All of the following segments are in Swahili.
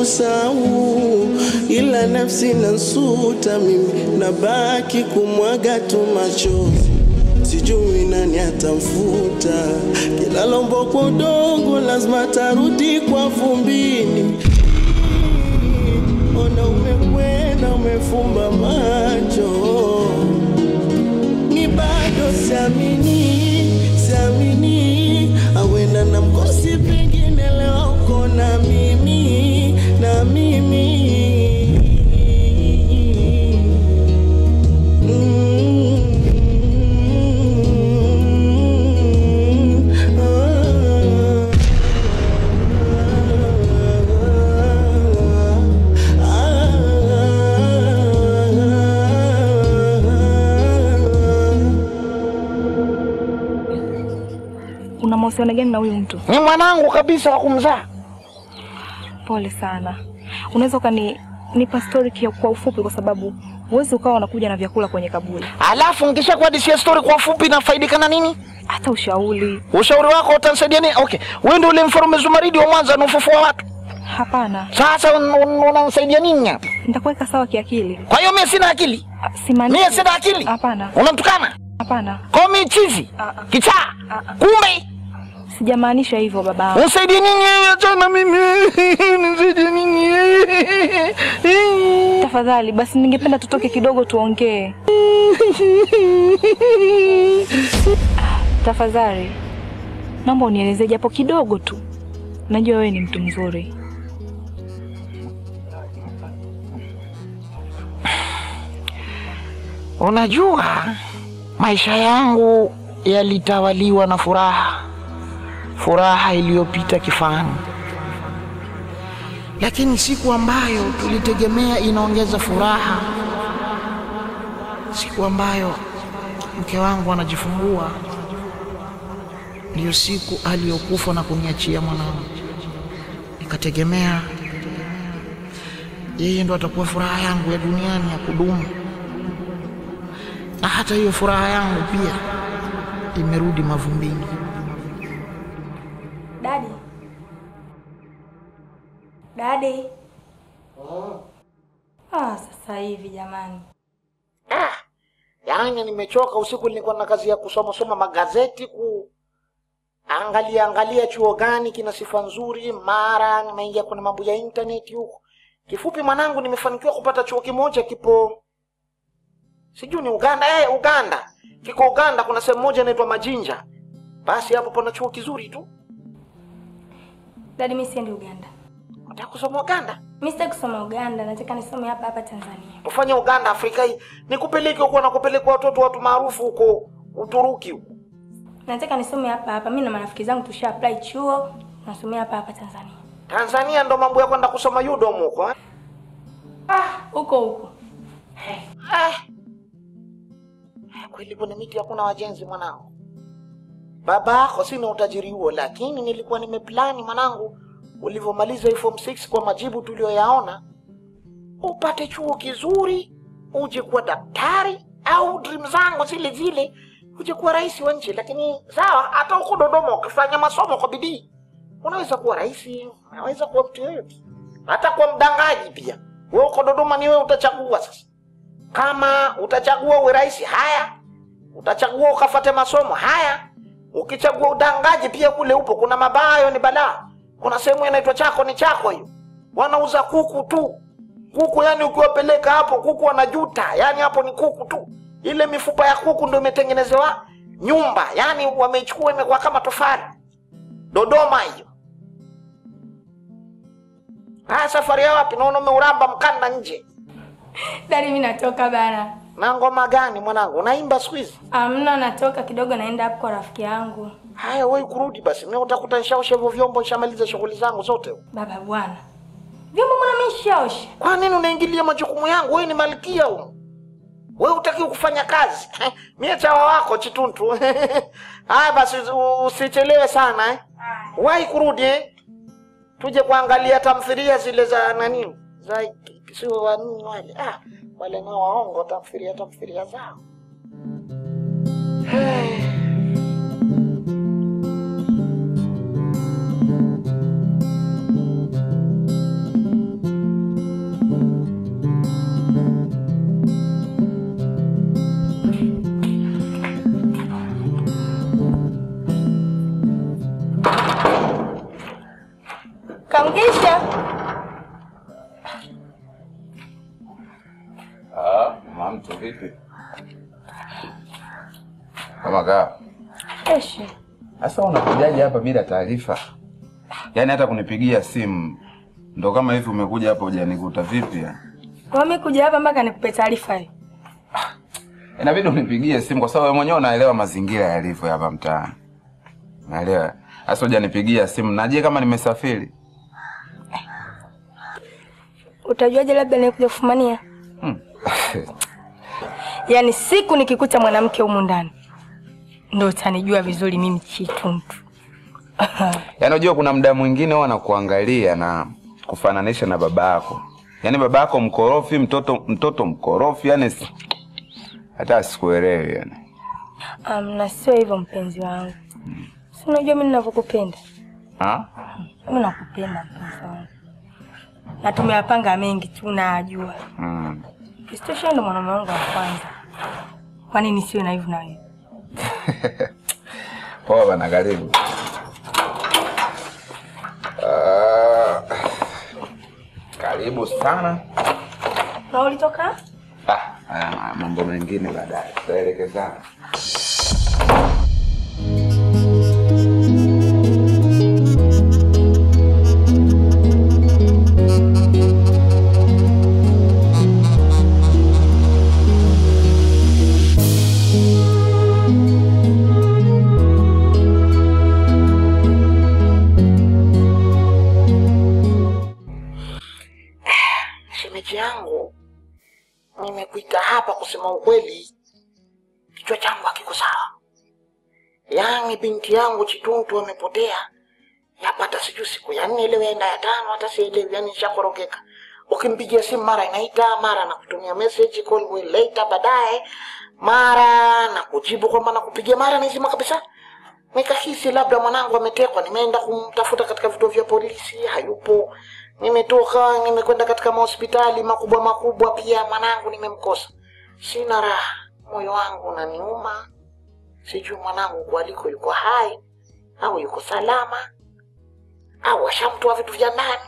kusahau, ila nafsi nasuta, mimi nabaki kumwaga tu machozi sijui nani atamfuta. Kila lombo kwa udongo lazima tarudi kwa vumbini. Ona umekwenda umefumba macho, ni bado siamini, siamini awenda na mkosi, pengine leo uko na mimi na mimi Una mahusiano gani na huyu mtu? Ni mwanangu kabisa wa kumzaa. Pole sana. Unaweza ukani nipa story kia- kwa ufupi, kwa sababu huwezi ukawa unakuja na vyakula kwenye kaburi. Alafu nikisha kuhadisia story kwa ufupi nafaidika na nini? Hata ushauri Ushauri wako utanisaidia nini? Okay, wewe ndio ule mfarume Zumaridi wa Mwanza unaofufua watu. hapana, Sasa un- un- unanisaidia nini hapa? nitakuweka sawa kiakili. Kwa hiyo mimi sina akili. Ah, Simaanishi. Mimi sina akili. Hapana, Unamtukana? hapana, Kwa mimi chizi. Ah, ah. Kichaa. Ah, ah. Kumbe sijamaanisha hivyo baba. unisaidie nini wewe? Achana mimi. Unisaidie nini? Tafadhali basi, ningependa tutoke kidogo tuongee. Tafadhali naomba unielezee japo kidogo tu. Najua wewe ni mtu mzuri. Unajua, maisha yangu yalitawaliwa na furaha, furaha iliyopita kifani. Lakini siku ambayo tulitegemea inaongeza furaha, siku ambayo mke wangu anajifungua, ndiyo siku aliyokufa na kuniachia mwanangu. Nikategemea yeye ndo atakuwa furaha yangu ya duniani ya kudumu na hata hiyo furaha yangu pia imerudi mavumbini. Dadi, dadi. Ah, sasa hivi jamani. Ah, yaani nimechoka. Usiku nilikuwa na kazi ya kusoma soma magazeti, kuangalia angalia chuo gani kina sifa nzuri, mara nimeingia kwenye mambo ya intaneti huko. Kifupi mwanangu, nimefanikiwa kupata chuo kimoja kipo sijui ni Uganda. Eh, Uganda kiko Uganda, kuna sehemu moja inaitwa Majinja. Basi hapo pana chuo kizuri tu. Dadi, mimi siendi Uganda. Nataka kusoma Uganda, Mimi sitaki kusoma Uganda, nataka nisome hapa hapa Tanzania. ufanye Uganda Afrika hii, nikupeleke huko na kupeleka watoto watu maarufu huko Uturuki huko. Nataka nisome hapa hapa. Mimi na marafiki zangu tusha apply chuo, nasomea hapa hapa Tanzania. Tanzania ndo mambo ya kwenda kusoma UDOM huko eh? Ah, huko huko. Ah. Kweli kwenye miti hakuna wajenzi mwanangu. Baba yako sina utajiri huo, lakini nilikuwa nimeplani mwanangu, ulivyomaliza hii form 6 kwa majibu tuliyoyaona, upate chuo kizuri, uje kuwa daktari au dream zangu zile zile, uje kuwa rais wa nchi. Lakini sawa, hata huko Dodoma ukifanya masomo kwa bidii, unaweza kuwa rais, unaweza kuwa mtu yoyote, hata kuwa mdangaji pia. Wewe uko Dodoma, ni wewe utachagua sasa kama utachagua uwe rais, haya. Utachagua ukafate masomo, haya. Ukichagua udangaji, pia kule upo. Kuna mabayo ni balaa. Kuna sehemu inaitwa chako ni chako, hiyo wanauza kuku tu, kuku. Yani ukiwapeleka hapo kuku wanajuta, yani hapo ni kuku tu. Ile mifupa ya kuku ndio imetengenezewa nyumba, yani wameichukua imekuwa kama tofali. Dodoma hiyo. Haya, safari ya wapi? Naona umeuramba mkanda nje. Dadi, mimi natoka bana. Na ngoma gani mwanangu? Unaimba siku hizi? Amna, natoka kidogo naenda hapo kwa rafiki yangu. Haya, wewe kurudi basi. Mimi utakuta nishaosha hivyo vyombo, nishamaliza shughuli zangu zote. Baba bwana. Vyombo mbona mimi nishaosha? Kwa nini unaingilia majukumu yangu? Wewe ni malkia huko. Wewe utaki kufanya kazi. Mimi chawa wako chituntu. Haya basi u- usichelewe sana eh. Wahi kurudi eh. Tuje kuangalia tamthilia zile za nani? Za sio wa nini wale. Ah, wale nao waongo tamthilia tamthilia zao. Kama kaa. Eshi. Sasa unakujaje hapa bila taarifa? Yaani hata kunipigia simu ndo kama hivi umekuja hapa hujanikuta vipi? ya? Kwa mimi kuja hapa mpaka nikupe taarifa hii. Inabidi unipigie simu kwa sababu wewe mwenyewe unaelewa mazingira yalivyo hapa mtaani. Naelewa. Sasa hujanipigia simu. Naje kama nimesafiri? Utajuaje labda nikuja kufumania? Hmm. Yaani siku nikikuta mwanamke humu ndani ndo utanijua vizuri mimi Chituntu. Yaani unajua kuna muda mwingine huwa nakuangalia na kufananisha na baba yako. Yaani baba yako mkorofi, mtoto mtoto mkorofi, yani si- hata sikuelewi yani. Um, na sio hivyo mpenzi wangu. Si unajua mimi ninavyokupenda. Ha? Mimi nakupenda mpenzi wangu. Na tumeyapanga mengi tu najua. Mm. Isitoshe ndo mwanaume wangu wa kwanza. Kwa nini siwe na hivyo na wewe? Poa bana, karibu. Ah, karibu sana. Na ulitoka? Ah, haya mambo mengine baadaye tutaelekezana. Shemeji yangu, nimekuita hapa kusema ukweli, kichwa changu hakiko sawa. Yaani binti yangu Chituntu amepotea, yapata sijui siku ya nne leo yaenda ya tano, hata sielewi, yani nishakorogeka. Ukimpigia simu mara inaita, mara nakutumia message call will later, baadaye mara na kujibu kwamba nakupigia, mara nizima kabisa. Nikahisi labda mwanangu ametekwa, nimeenda kumtafuta katika vituo vya polisi, hayupo. Nimetoka, nimekwenda katika mahospitali makubwa makubwa, pia mwanangu nimemkosa. Sina raha, moyo wangu unaniuma. Sijui mwanangu huko aliko yuko hai au yuko salama au ashamtoa vitu vya ndani.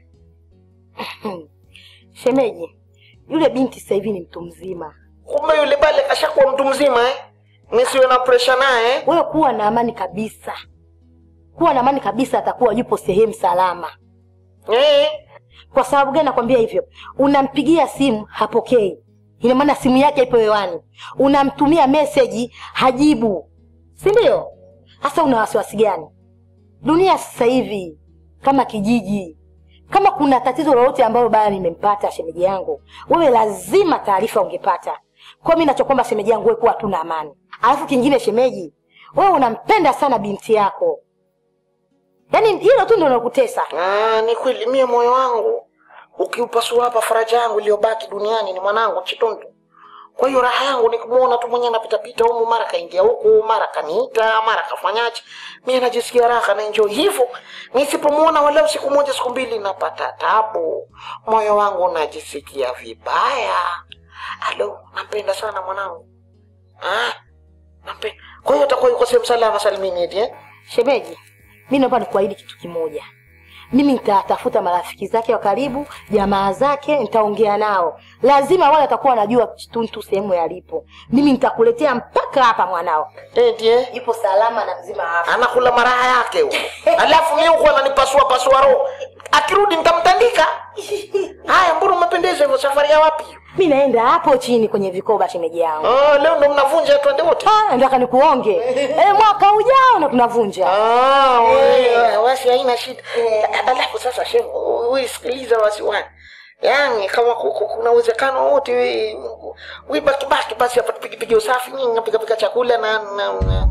Shemeji, yule binti sasa hivi ni mtu mzima. Kumbe yule pale kashakuwa mtu mzima eh? Nisiwe na presha naye eh? Wewe kuwa na amani kabisa, kuwa na amani kabisa, atakuwa yupo sehemu salama. Eh? Kwa sababu gani nakwambia hivyo? Unampigia simu hapokei, ina maana simu yake ipo hewani. Unamtumia meseji hajibu, si ndio? Sasa una wasiwasi gani? Dunia sasa hivi kama kijiji, kama kuna tatizo lolote ambalo baya limempata shemeji yangu, wewe lazima taarifa ungepata. Kwa mimi nachokwamba shemeji yangu, wewe kuwa tu na amani. Alafu kingine shemeji, wewe unampenda sana binti yako, yaani hilo tu ndio linakutesa. Ah, ni kweli mie moyo wangu ukiupasua hapa, faraja yangu iliyobaki duniani ni mwanangu Chitundu. Kwa hiyo raha yangu ni kumuona tu mwenyewe anapitapita humu, mara kaingia huku, mara kaniita, mara kafanyaje. Mimi najisikia raha na enjoy hivyo. Nisipomuona walau siku moja siku mbili, napata tabu, moyo wangu unajisikia vibaya. Alo, nampenda sana mwanangu. Ah, nampenda. Kwa hiyo atakuwa yuko sehemu salama salimini eti eh? Shemeji, mi naomba nikuahidi kitu kimoja. Mimi nitatafuta marafiki zake wa karibu, jamaa zake, nitaongea nao. Lazima wale watakuwa wanajua Chituntu sehemu yalipo. Mimi nitakuletea mpaka hapa mwanao. Eti eh? Yupo salama na mzima hapa. anakula maraha yake huko. Alafu mimi huko ananipasua pasua roho. Akirudi nitamtandika. Haya, mbona umependeza hivyo? Safari ya wapi? Mi naenda hapo chini kwenye vikoba, shemeji yangu. Ah, leo ndo mnavunja twende wote. Ah, nataka nikuonge. Eh, mwaka ujao na tunavunja. Ah, wewe wasi haina shida. Alafu sasa shemu, wewe sikiliza wasiwani. Yaani kama ku- ku- kuna uwezekano wote wewe wewe baki baki basi hapa tupige pige usafi nyinyi napika pika chakula na na, na.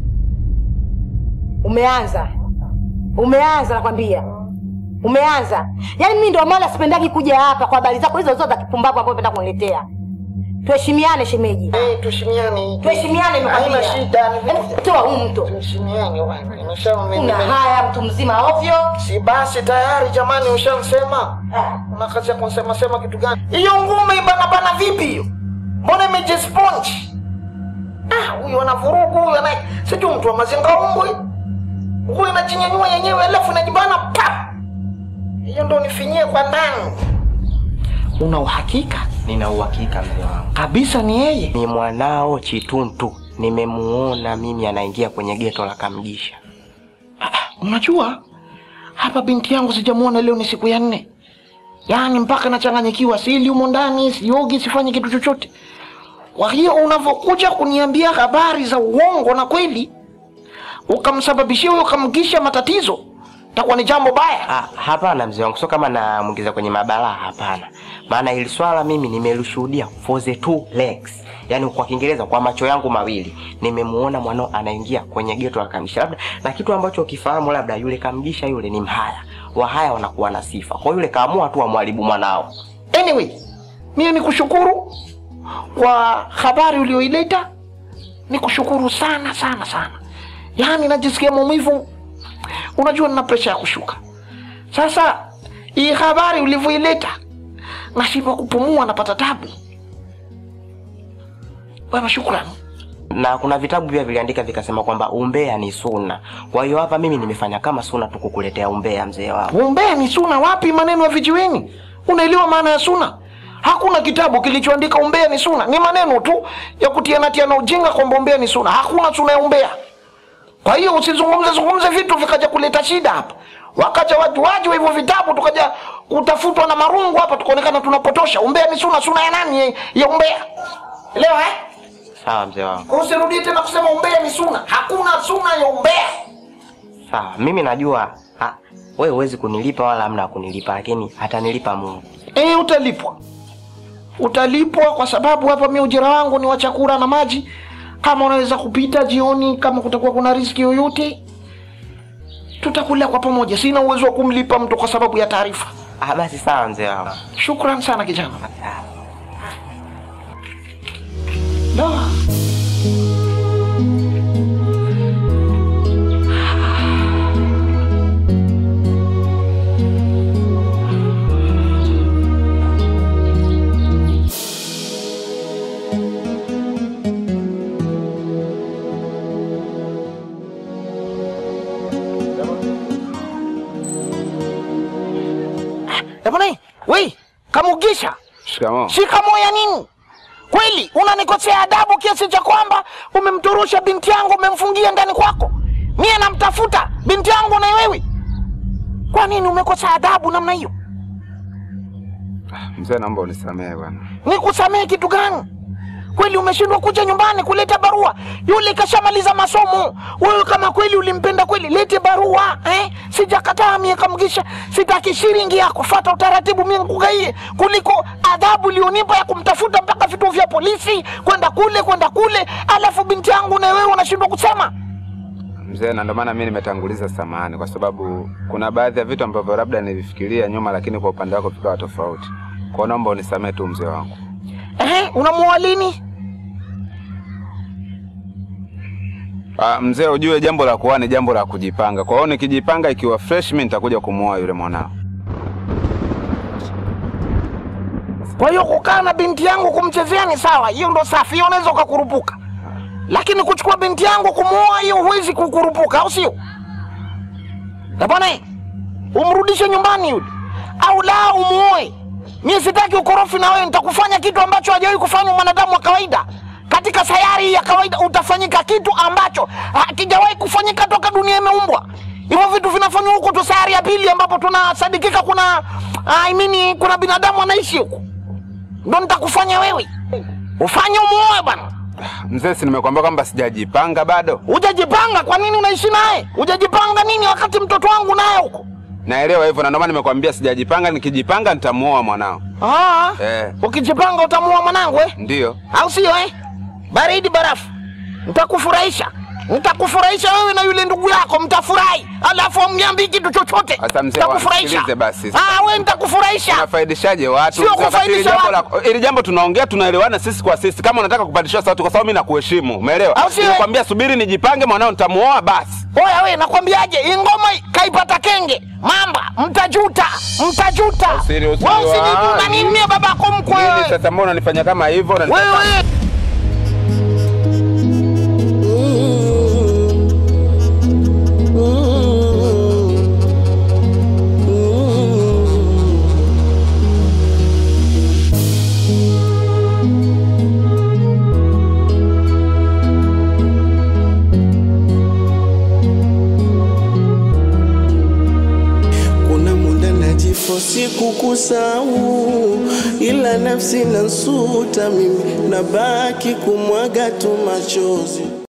Umeanza, umeanza, nakwambia umeanza. Yaani mimi ndio maana sipendagi kuja hapa kwa habari zako hizo zote za kipumbavu ambazo unapenda kuniletea. Tuheshimiane shemeji, Eh, tuheshimiane. tuheshimiane, nimekwambia. Haina shida. ni vitu Yaani, Toa huu mto, Tuheshimiane bwana. Nimesha una haya mtu mzima ovyo. Si basi tayari jamani, ushamsema. Una kazi ya kusema sema kitu gani? Hiyo ngume ibana bana vipi hiyo? Mbona imejisponge? Ah, huyo ana vurugu huyo ana sijui mtu wa mazinga umbo. Nguo inajinyanyua yenyewe alafu inajibana pap. Hiyo ndio nifinyie kwa ndani. Una uhakika Nina uhakika mzee wangu, kabisa ni yeye? ni mwanao Chituntu. Nimemuona mimi anaingia kwenye geto la Kamgisha. Unajua, hapa binti yangu sijamuona leo, ni siku ya nne, yaani mpaka nachanganyikiwa, sili humo ndani, siogi, sifanyi kitu chochote. Kwa hiyo unavyokuja kuniambia habari za uongo na kweli ukamsababishia huyo Kamgisha matatizo, takuwa ni jambo baya. Ah, hapana mzee wangu, sio kama namwingiza kwenye mabalaa, hapana. Maana hili swala mimi nimelishuhudia for the two legs, yaani kwa Kiingereza, kwa macho yangu mawili nimemuona mwanao anaingia kwenye geto la Kamgisha. Labda na kitu ambacho ukifahamu, labda yule Kamgisha yule ni mhaya, wahaya wanakuwa na sifa, kwa hiyo yule kaamua tu amwharibu mwanao. Anyway, mimi ni kushukuru kwa habari ulioileta, ni kushukuru sana sana sana. Yaani najisikia maumivu, unajua nina presha ya kushuka. Sasa hii habari ulivyoileta, nashindwa kupumua, napata tabu. Bwana, shukrani. na kuna vitabu pia viliandika vikasema kwamba umbea ni suna. Kwa hiyo hapa mimi nimefanya kama suna tu kukuletea umbea mzee wangu. Umbea ni suna wapi? Maneno ya vijiweni. Unaelewa maana ya suna? Hakuna kitabu kilichoandika umbea ni suna, ni maneno tu ya kutiana tiana ujinga kwamba umbea ni suna. Hakuna suna ya umbea. Kwa hiyo usizungumze zungumze vitu vikaja kuleta shida hapa, wakaja watu waji wa hivyo vitabu, tukaja kutafutwa na marungu hapa, tukaonekana tunapotosha. Umbea ni suna. Suna ya nani ya, ya umbea? Elewa eh? Sawa mzee wangu, Usirudie tena kusema umbea ni suna. Hakuna suna ya umbea. sawa. Mimi najua ha, wewe huwezi kunilipa wala hamna kunilipa, lakini atanilipa Mungu. E, utalipwa, utalipwa kwa sababu hapa mi ujira wangu ni wa chakula na maji. Kama unaweza kupita jioni, kama kutakuwa kuna riski yoyote, tutakula kwa pamoja. Sina uwezo wa kumlipa mtu kwa sababu ya taarifa. Ah, basi sawa mzee wangu. Shukran sana kijana. Sawa. Da. Eh, bwana, we Kamugisha, Shikamoo. shikamoo ya nini? Kweli unanikosea adabu kiasi cha kwamba umemtorosha binti yangu, umemfungia ndani kwako, mie namtafuta binti yangu na wewe. Kwa nini umekosa adabu namna hiyo? Mzee, naomba unisamehe bwana. Nikusamehe kitu gani? Kweli umeshindwa kuja nyumbani kuleta barua? Yule kashamaliza masomo. Wewe kama kweli ulimpenda kweli, lete barua eh? Sijakataa mie Kamgisha, sitaki shilingi yako. Fata utaratibu, mie nikugaie, kuliko adhabu ulionipa ya kumtafuta mpaka vituo vya polisi, kwenda kule kwenda kule, alafu binti yangu na wewe unashindwa kusema. Mzee, na ndio maana mimi nimetanguliza samahani, kwa sababu kuna baadhi ya vitu ambavyo labda nilifikiria nyuma, lakini kwa upande wako vikawa tofauti. Kwa hiyo naomba unisamehe tu mzee wangu. Eh, unamuoa lini? Ah, mzee, ujue jambo la kuoa ni jambo la kujipanga. Kwa hiyo nikijipanga ikiwa fresh, mimi nitakuja kumuoa yule mwanao. Kwa hiyo kukaa na binti yangu kumchezea ni sawa, hiyo ndo safi, hiyo unaweza ukakurupuka, lakini kuchukua binti yangu kumuoa, hiyo huwezi kukurupuka, au sio? Na bwana, umrudishe nyumbani yule, au la umuoe. Mimi sitaki ukorofi na wewe, nitakufanya kitu ambacho hajawahi kufanya mwanadamu wa kawaida katika sayari hii ya kawaida. Utafanyika kitu ambacho hakijawahi kufanyika toka dunia imeumbwa. Hivyo vitu vinafanywa huko tu sayari ya pili, ambapo tunasadikika kuna I mean, kuna binadamu anaishi huko ndo nitakufanya wewe ufanye umuoe bwana. Mzee, si nimekwambia kwamba sijajipanga bado? Hujajipanga, kwa nini unaishi naye? Hujajipanga nini wakati mtoto wangu naye huko? Naelewa hivyo, na ndio maana nimekwambia sijajipanga. Nikijipanga nitamuoa mwanao. Ah, Eh, ukijipanga utamuoa mwanangu eh? ndiyo. au sio eh? Baridi barafu, nitakufurahisha nitakufurahisha wewe na yule ndugu yako, mtafurahi, alafu amniambii kitu chochote. Sasa mzee, Nitakufurahisha. wasikilize basi. Ah, wewe nitakufurahisha. Unafaidishaje watu? Sio Wakati kufaidisha hili jambo watu. la- Hili jambo tunaongea, tunaelewana sisi kwa sisi. Kama unataka kupandisha sauti, kwa sababu mimi nakuheshimu, umeelewa? Au sio? Nimekwambia subiri nijipange, mwanao nitamuoa basi. Oya we, nakwambiaje, hii ngoma kaipata kenge mamba, mtajuta, mtajuta. Usiri- usiri- Wewe usinijibu ah, na nini nini? mie babako mkwe Nini wewe. sasa, mbona unanifanya kama hivyo? Unanifanya- Wewe kukusahau, ila nafsi nansuta mimi, nabaki kumwaga tu machozi.